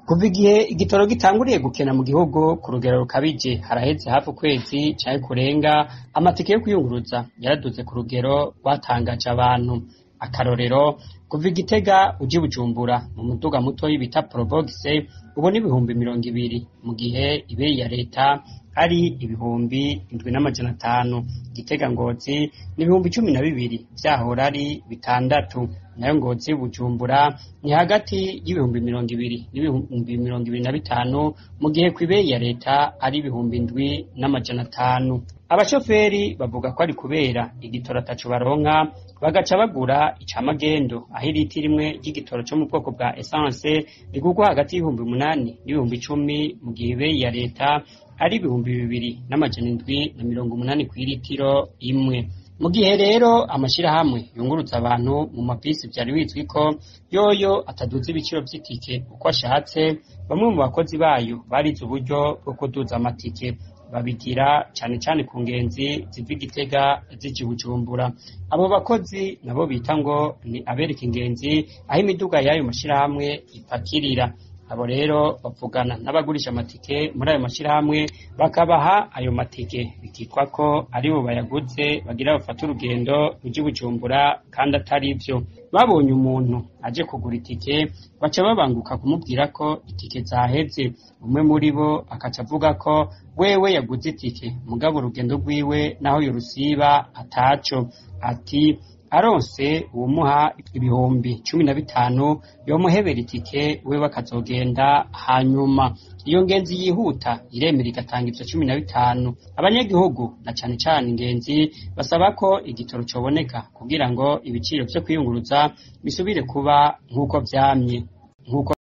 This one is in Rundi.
Kuva igihe igitoro gitanguriye gukena mu gihugu ku rugero rukabije haraheze hafi ukwezi canke kurenga amatike yo kwiyunguruza yaraduze ku rugero rwatangaje abantu akarorero kuva i Gitega uja i Bujumbura mu muduga mutoyi bita Probox ubu ni ibihumbi mirongo ibiri mu gihe ibeyi ya leta ari ibihumbi indwi n'amajana atanu Gitega Ngozi ni ibihumbi cumi na bibiri vyahora ari bitandatu nayo Ngozi Bujumbura ni hagati y'ibihumbi mirongo ibiri n'ibihumbi mirongo ibiri na bitanu mu gihe kw'ibeyi ya leta ari ibihumbi indwi n'amajana atanu abashoferi bavuga ko ari kubera igitoro ataco baronka bagaca bagura icamagendo aho iritiro rimwe ry'igitoro co mu bwoko bwa essence rigurwa hagati y'ibihumbi umunani n'ibihumbi icumi mu gihe ibeyi ya leta ari ibihumbi bibiri n'amajana indwi na mirongo umunani kw'iritiro imwe mu gihe rero amashirahamwe yungurutsa abantu mu mabisi vyari bizwi ko yoyo ataduza ibiciro vy'itike uko ashatse bamwe mu bakozi bayo barize uburyo bwo kuduza amatike babigira cane cane ku ngenzi ziva i Gitega zija i Bujumbura abo bakozi nabo bita ngo ni abereka ingenzi aho imiduga y'ayo mashirahamwe ipakirira abo rero bavugana n'abagurisha amatike muri ayo mashirahamwe bakabaha ayo matike bikitwa ko aribo bayaguze bagira bafate urugendo ruja i Bujumbura kandi atari vyo babonye umuntu aje kugura itike baca babanguka kumubwira ko itike zaheze umwe muri bo akaca avuga ko wewe yaguze itike mugabo urugendo rwiwe naho yorusiba ataco ati aronse uwumuha ibihumbi cumi na bitanu yomuhebera itike wewe akazogenda hanyuma iyo ngenzi yihuta iremera igatanga ivyo cumi na bitanu abanyagihugu na cane cane ingenzi basaba ko igitoro coboneka kugira ngo ibiciro vyo kwiyunguruza bisubire kuba nk'uko vyamye nk'uko